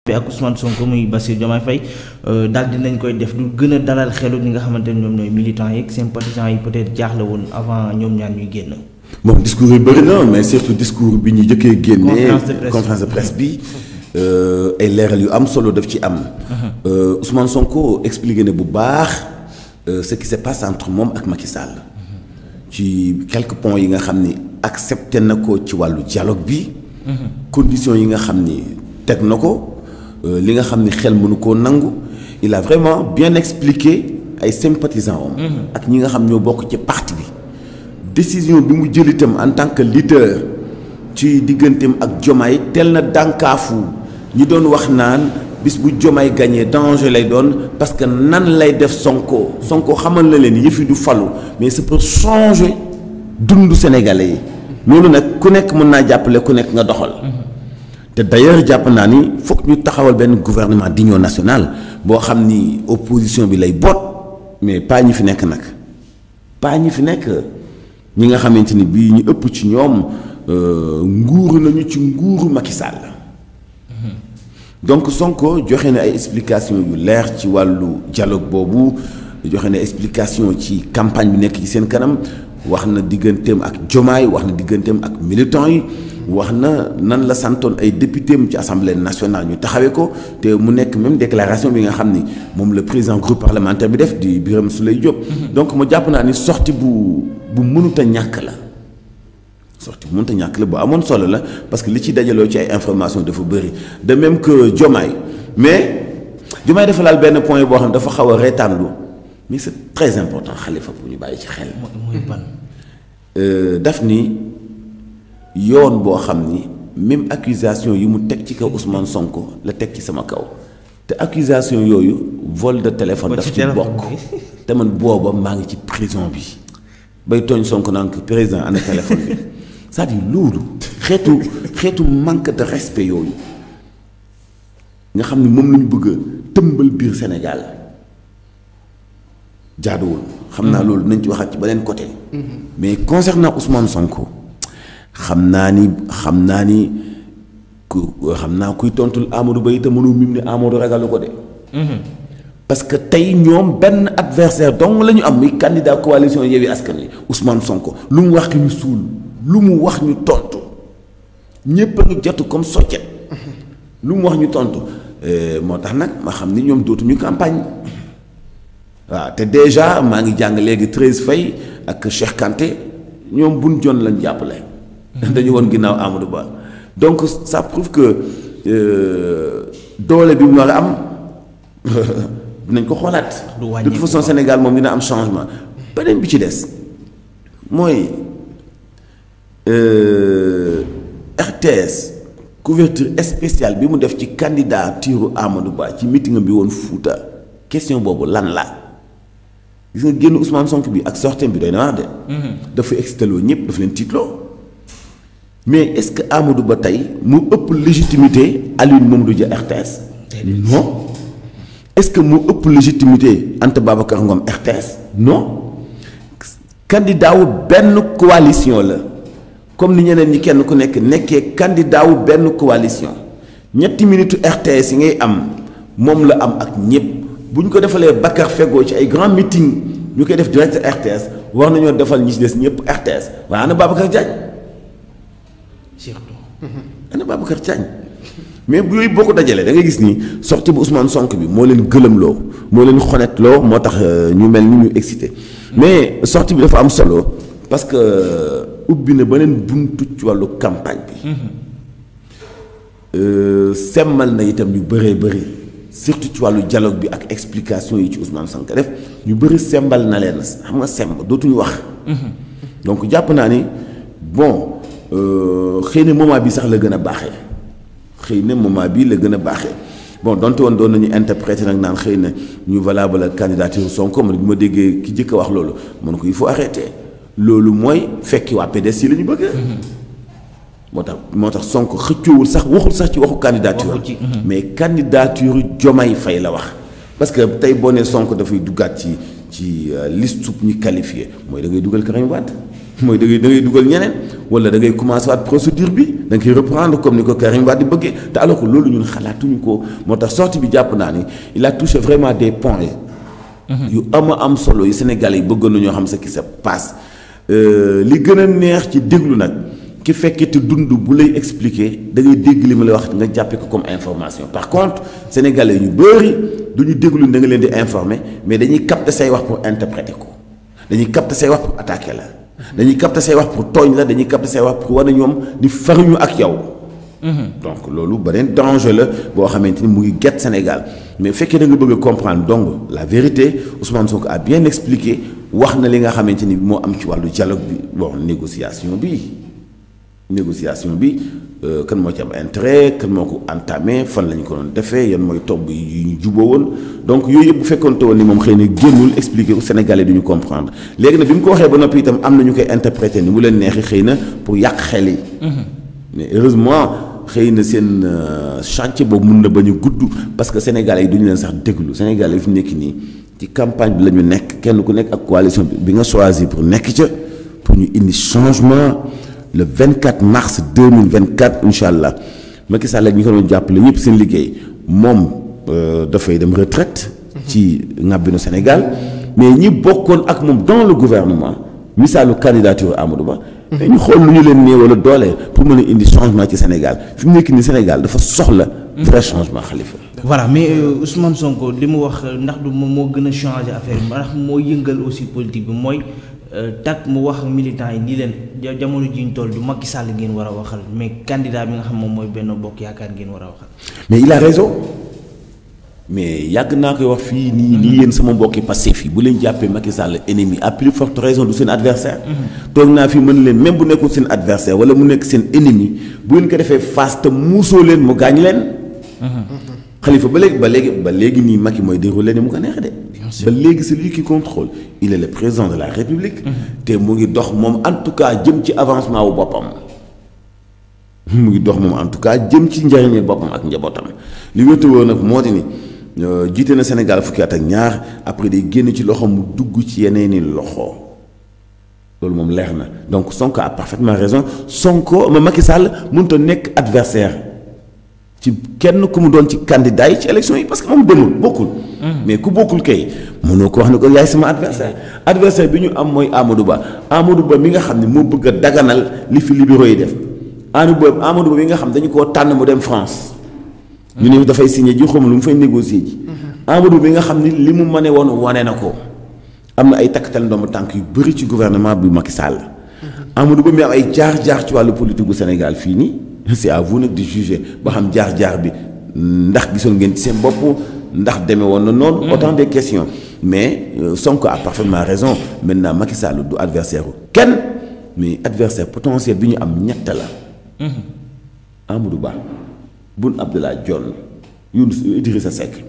ak Ousmane Sonko muy Bassirou Diomaye Faye daal dinañ koy def lu gën a dalal xelu ñi nga xamante ne ñoom ñooy militants yeeg sympathisants yi peut-être jaaxle woon avant ñoom ñaan ñuy génn. bon discours yi bëri na mais surtout discours bi ñu jëkkee génnee Conférence de presse. conférence de presse bi euh, ay leeral yu am solo daf ci am Euh, Ousmane Sonko expliqué ne bu baax euh, ce qui se passe entre moom ak Macky Sall ci quelques points yi nga xam ni accepté na ko ci wàllu dialogue bi conditions yi nga xam ni teg na ko euh, li nga xam ni xel mënu koo nangu il a vraiment bien expliqué ay sympathisants am ak ñi nga xam ñoo bokk ci parti bi décision bi mu jël itam en tant que leader ci digganteem ak Jomaay tel na dànkaafu ñi doon wax naan bis bu Jomaay gagné danger lay doon parce que nan lay def Sonko Sonko xamal na leen yëf yi du falu mais c'est pour changer dundu Sénégalais yi loolu nag ku nekk mën naa jàppale ku nekk nga doxal te d'ailleurs jàpp naa ni foog ñu taxawal benn gouvernement d'union nationale boo xam ni opposition bi lay boot mais pas ñi fi nekk nag pas ñi fi nekk ñi nga xamante ni bii ñu ëpp ci ñoom euh, nguuru nañu ci nguuru Macky Sall donc Sonko joxe na ay explications yu leer ci wàllu dialogue boobu joxe na explication ci campagne bi nekk ci seen kanam wax na digganteem ak Jomaay wax na digganteem ak militants yi wax na nan la santoon ay députéem ci assemblée nationale ñu taxawee ko te mu nekk même déclaration bi nga xam ni moom le président groupe parlementaire bi def di Birame Souleye Diop. donc ma jàpp naa ni sortie bu bu mënut a ñàkk la. sorti bu mënta ñàkk la bu amoon solo la parce que li ci dajaloo ci ay information dafa bëri de même que Diomaye mais Diomaye dafa laal benn point boo xam ne dafa xaw a reetaanlu mais c'est très important Khalifa pour ñu bàyyi ci xel. mooy ban. Euh, daf ni yoon boo xam ni même accusation yi mu teg ci kaw Ousmane Sonko la teg ci sama kaw te accusation yooyu vol de téléphone Vol daf ci ci téléphone bokk bi. te man booba maa ngi ci prison bi bay tooñ Sonko naan ko président ana téléphone bi c'est-à-dire loolu xeetu xeetu manque de respect yooyu nga xam ni moom la ñu bëgg a tëmbal biir Sénégal jaaduwul xam naa loolu nañ ci waxaat ci beneen côté mais concernant Ousmane Sonko xam naa ni xam naa ni ku xam naa kuy tontul Amadou Ba itam mënu mim ne Amadou ragalu ko de parce que tey ñoom benn adversaire dong la ñu am muy candidat coalition Yewwi Askan Wi Ousmane Sonko lu mu wax ñu suul lu mu wax ñu tontu ñépp a ngi jotu comme soccet lu mu wax ñu tontu Euh, moo tax nag ma xam ni ñoom dootuñu campagne waaw te déjà maa ngi jàng léegi Thérèse Faye ak Cheikh Kanté ñoom buñ jon lañ jàppale. dañu woon ginnaaw Amadou Ba donc ça prouve que euh, doole bi mu war a am dinañ ko xoolaat. Du de wàññeeku toute façon quoi. Sénégal moom dina am changement beneen bi ci des mooy euh, RTS couverture spéciale bi mu def ci candidature Amadou Ba ci meeting bi woon Fouta question boobu lan la gis nga génn Ousmane Sonko bi ak sortem bi doy na wax de. dafa exciteloo ñëpp dafa leen tiitloo mais est-ce que Amadou Ba tey mu ëpp légitimité Alioune Mamadou Dia RTS. non est-ce que mu ëpp légitimité Anta Babacar Ngom RTS non candidat wu benn coalition la comme ni ñeneen ñi kenn ku nekk nekkee candidat wu benn coalition ñetti minutes RTS yi ngay am moom la am ak ñëpp bu ñu ko defalee Bakar Fegoo ci ay grand meeting ñu koy def direct RTS war nañoo defal ñi ci des ñëpp RTS waaye ana Babacar Diagne surtout. ana Babacar Diagne mais bu yooyu boo ko dajalee da ngay gis ni sortie bu Ousmane Sonko bi moo leen gëlëmloo moo leen xonetloo moo tax euh, ñu mel ni ñu excité mais sortie bi dafa am solo parce que ubbi na beneen buntu ci wàllu campagne bi. Euh, semmal na itam ñu bëree bëri surtout ci wàllu dialogue bi ak explication yi ci Ousmane Sonko def ñu bëri sembal na leen xam nga semb dootuñu wax. donc jàpp naa ni bon euh, xëy na moment bi sax la gën a baaxee xëy na moment bii la gën a baaxee bon donte woon doon nañu interpréter nag naan xëy na ñu valable la candidature Sonko man bi ma déggee ki jëkk a wax loolu man ko il faut arrêter loolu mooy fekki waa PDS yi la ñu bëgg. moo tax moo tax Sonko xëccoowul sax waxul sax ci waxu candidature Waxu ci, mais candidature Diomaye Faye la wax parce que tey boo nee Sonko dafay duggaat ci ci euh, liste sub ñi qualifié mooy da ngay dugal Karim Wade mooy da ngay da ngay dugal ñeneen wala da ngay commencer waat procédure bi da nga koy reprendre comme ni ko Karim Wade di bëggee te alors que loolu ñun xalaatuñu ko moo tax sortie bi jàpp naa ni il a touché vraiment des points yu ama am solo yu Sénégalais yi bëggoon nañoo xam ce qui se passe li gën a neex ci déglu nag ki fekkee te dund bu lay expliquer da ngay dégg li ma lay wax nga jàppee ko comme information par contre Sénégalais ñu bëri du ñu déglu da nga leen di informer mais dañuy capter say wax pour interpréter ko dañuy capter say wax pour attaquer la dañuy capter say wax pour tooñ la dañuy capter say wax pour wane ñoom di faruñu ak yow. donc loolu beneen danger la boo xamante ni mu ngi get Sénégal mais fekkee da nga bëgg a comprendre donc la vérité Ousmane Sonko a bien expliqué wax na li nga xamante ni moo am ci wàllu dialogue bi bon négociation bi négociation bi kan moo ci am intérêt kan moo ko entamé fan la ñu ko doon defee yan mooy tobb yi ñu juboo woon donc yooyu yëpp bu fekkoonte woon ni moom xëy na génnul expliqué ko Sénégalais du ñu comprendre léegi nag bi mu ko waxee ba noppi itam am na ñu koy interpréter ni mu leen neexee xëy na pour yàq xel yi. mais heureusement xëy na seen chantier boobu mun na bañ a gudd parce que Sénégalais yi du ñu leen sax déglu Sénégalais yi fi nekk nii ci campagne bi la ñu nekk kenn ku nekk ak coalition bi nga choisir pour nekk ca pour ñu indi changement. le 24 mars 2024 incha allah Macky Sall ak ñi ko doon jàppale ñëpp seen liggéey moom dafay dem retraite ci ngàbbinu Sénégal mais ñi bokkoon ak moom dans le gouvernement misaalu candidature Amadou Ba. dañu xool lu ñu leen nee wala doole pour mën a indi changement ci Sénégal fi mu nekk nii Sénégal dafa soxla. vrai changement Khalifa. voilà mais Ousmane Sonko li mu wax ndax du moom moo gën a changer affaire bi ndax moo yëngal aussi politique bi mooy. tak mu wax militants yi nii leen jamono ji ñu toll du Macky Sall ngeen war a waxal mais candidat bi nga xam moom mooy benn bokk yaakaar ngeen war a waxal. mais il a raison mais yàgg naa koy wax fii nii nii yéen sama mbokki Pastef yi bu leen jàppee Macky Sall ennemi à plus forte raison du seen adversaire toog naa fi mën leen même bu nekkul seen adversaire wala mu nekk seen ennemi bu ngeen ko defee face te muusoo leen mu gaañ leen. Khalifa ba léegi ba léegi ba léegi nii Macky mooy déroulé ni mu ko neexee de. ba léegi c'est lui qui contrôle il est le président de la République. te mu ngi dox moom en tout cas jëm ci avancement wu boppam. mu ngi dox moom en tout cas jëm ci njëriñu boppam ak njabootam li wétuwoo nag moo di ni jiite na Sénégal fukki at ak ñaar après day génn ci loxo mu dugg ci yeneeni loxo loolu moom leer na donc Sonko a parfaitement raison Sonko ma Macky Sall mënut a nekk adversaire ci kenn ku mu doon ci candidat yi ci élection yi parce que moom demul bokkul. mais ku bokkul kay mënoo ko wax ne ko yaay sama adversaire adversaire bi ñu am mooy Amadou Ba Amadou Ba mi nga xam ne moo bëgg a daganal li fi libéraux yi def Amadou Ba Amadou Ba mi nga xam dañu koo tànn mu dem France. ñu ne dafay signé ji xaw ma lu mu fay négocier ji. Amadou Ba mi nga xam ni li mu mëne woon wane na ko am na ay takkatal ndomb tànk yu bëri ci gouvernement bi Macky Sall. Amadou Ba mi am ay jaar-jaar ci wàllu politique gu Sénégal fii nii. c'est à vous nag di juger ba xam jaar-jaar bi ndax gisoon ngeen ci seen bopp ndax demee woon na noonu. autant de questions mais Sonko a parfaitement raison maintenant Macky Sall du adversaire kenn mais adversaire potentiel bi ñu am ñett la. Amadou Ba Boun Abdallah Dionne Younous Idrissa Seck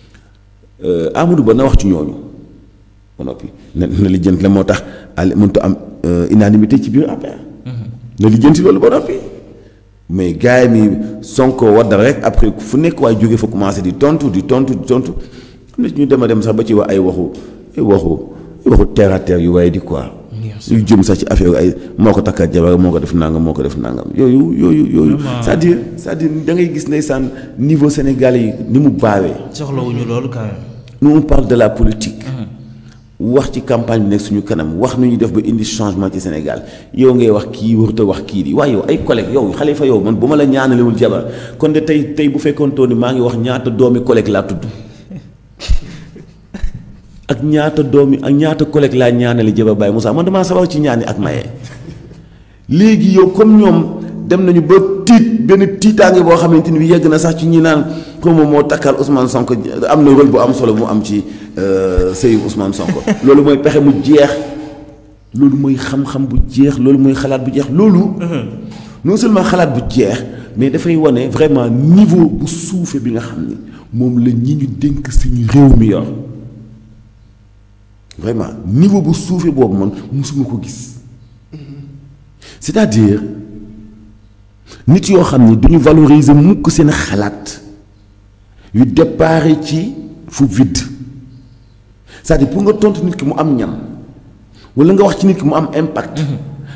Amadou Ba na wax ci ñooñu ba noppi na na lijjanti la moo tax al mënut am unanimité ci biir APR. na lijjanti loolu ba noppi. mais gars yi mi Sonko waddal rek après fu nekk waaye jóge fa commencé di tontu di tontu di tontu am na ñu dem a dem sax ba ci wax ay waxu ay waxu ay waxu terre à terre yu waaye di quoi. yu jëm sax ci affaire ay moo ko takkaat jabar moo ko def nangam moo ko def nangam yooyu yooyu yooyu. c'est-à-dire c'est-à-dire da ngay gis ndeysaan niveau Sénégal yi ni mu baawee. soxlawuñu loolu quand même. nous on parle de la politique. wax ci campagne bi nekk suñu kanam wax nu ñuy def ba indi changement ci Sénégal yow ngay wax kii warut a wax kii di waaye yow ay collègues yow Khalifa yow man bu ma la ñaanalewul jabar kon de tey tey bu fekkoon ni maa ngi wax ñaata doomi collègue laa tudd ak ñaata doomi ak ñaata collègue laa ñaanale jabar Baye Moussa man damaa sawar ci ñaani ak maye. léegi yow comme ñoom dem nañu ba tiit benn tiitaange boo xamante ni bi yegg na sax ci ñi naan comme moo takkal Ousmane Sonko am na rôle bu am solo mu am ci sëyu Ousmane Sonko loolu mooy pexe mu jeex loolu mooy xam-xam bu jeex loolu mooy xalaat bu jeex loolu. non seulement xalaat bu jeex mais dafay wane vraiment niveau bu suufe bi nga xam ni moom la ñi ñu dénk suñu réew mi yor vraiment niveau bu suufe boobu man musuma ko gis c'est-à-dire nit yoo xam ni duñu valoriser mukk seen xalaat yu départ ci fu vide c'est-à-dire pour nga tontu nit ki mu am ñam wala nga wax ci nit ki mu am impact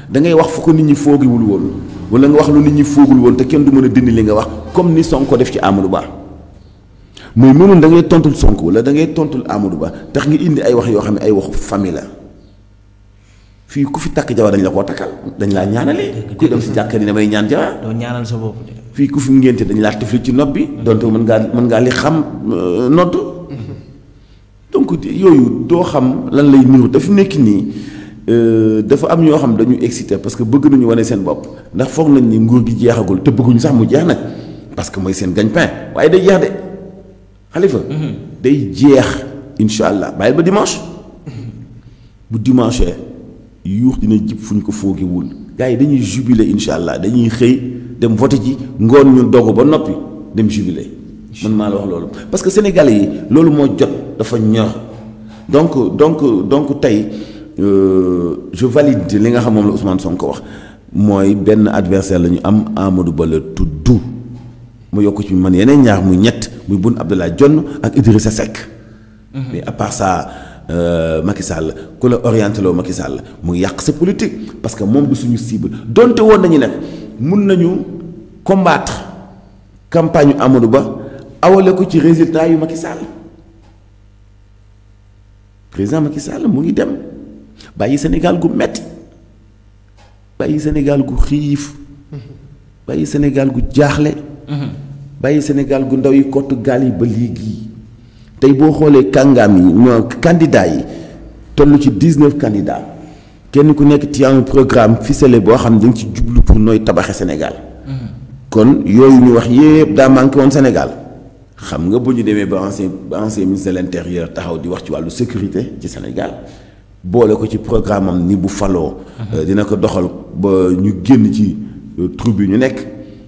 da ngay wax fu ko nit ñi foogiwul woon wala nga wax lu nit ñi foogul woon te kenn du mën a dindi li nga wax comme ni Sonko def ci Amadou Ba mooy mënoon da ngay tontul Sonko wala da ngay tontul Amadou Ba tax nga indi ay wax yoo xam ne ay waxu famille la fii ku fi takk jabar dañ la koo takkal dañ laa ñaanale ku dem si jàkka ni damay ñaan jabar doo ñaanal sa bopp de. fii ku fi ngénte dañ laa tifli ci nopp bi donte mën ngaa mën ngaa li xam euh, nodd donc yooyu doo xam lan lay niru dafa nekk nii euh, dafa am ñoo xam dañu excité parce que bëgg nañu wane seen bopp ndax foog nañ ni nguur gi jeexagul te bëgguñu sax mu jeex nag parce que mooy seen gagne-pain waaye day jeex de xalifa day jeex incha allah bàyyil ba dimanche bu dimanche yuux dina jib fu ñu ko foogewul gars yi dañuy jubilé incha allah dañuy xëy dem voté ji ngoon ñu dogu ba noppi dem jubilé man maa la wax loolu parce que sénégalais yi loolu moo jot dafa ñor donc donc donc tey euh, je valide li nga xam moom la Ousmane Sonko wax mooy benn adversaire la ñu am Amadou Ba la tudd mu yokk ci man yeneen ñaar muy ñett muy Boun Abdallah Dionne ak Idrissa Seck. mais à part ça euh, Macky Sall ku la orienté loo Macky Sall mu ngi yàq sa politique parce que moom du suñu cible donte woon nañu nag mun nañu combattre campagne Amadou Ba awale ko ci résultat yu Macky Sall président Macky Sall mu ngi dem bàyyi Sénégal gu metti bàyyi Sénégal gu xiif bàyyi Sénégal gu jaaxle. bàyyi Sénégal gu ndaw yi kottu gaal yi ba léegi tey boo xoolee kàngaam yi ñoo candidats yi toll ci dix-neuf candidats kenn ku nekk ci un programme ficelé boo xam ne dañ ci jublu pour nooy tabaxe Sénégal. kon yooyu ñu wax yépp daa manqué woon Sénégal xam nga bu ñu demee ba ancien ba ancien ministre de l'intérieur taxaw di wax ci wàllu sécurité ci Sénégal boole ko ci programme am ni bu faloo. dina ko doxal ba ñu génn ci trou bi ñu nekk.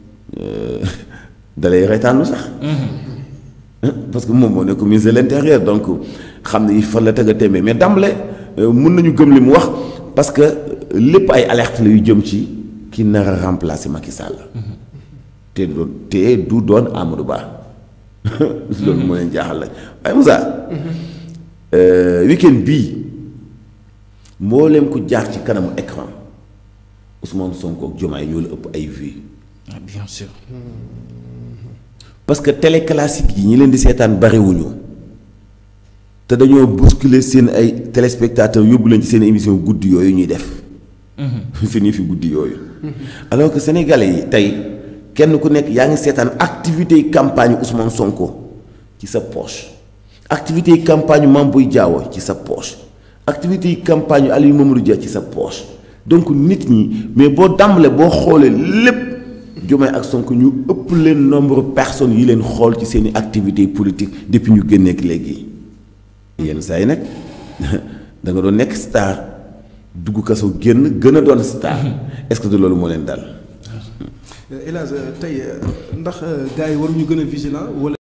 dalay reetaanlu sax parce que moom moo nekk ministre de l'intérieur donc xam ne fan la tëgg a téeméer mais d'emblée mun nañu gëm li mu wax parce que lépp ay alerte la yu jëm ci ki nar a remplacer Macky Sall te doon te du doon Amadou Ba loolu moo leen jaaxal la waaye Moussa week-end bii mbooleem ku jaar ci kanamu écran Ousmane Sonko ak Diomaye ñoo la ëpp ay vues ah bien sûr. parce que télé classique yi ñi leen di seetaan bariwuñu te dañoo bousculer seen ay téléspectateurs yóbbu leen ci seen émission guddi yooyu ñuy def. fi nii fi guddi yooyu. alors que sénégalais yi tey kenn ku nekk yaa ngi seetaan activité yi campagne Ousmane Sonko ci sa poche activité yi campagne Mame Boye Diao ci sa poche activité yi campagne Aliou Mamadou Dia ci sa poche donc nit ñi mais boo dàmbale boo xoolee lépp. Diomaye ak Sonko ñu ëpp leen nombre personnes yi leen xool ci seeni activités politiques depuis ñu génneek léegi yenn saa yi nag da nga doon nekk star dugg kaso génn gën a doon star est-ce que de loolu moo leen dal. El Hadj tey ndax gars yi waruñu gën a vigilant wala.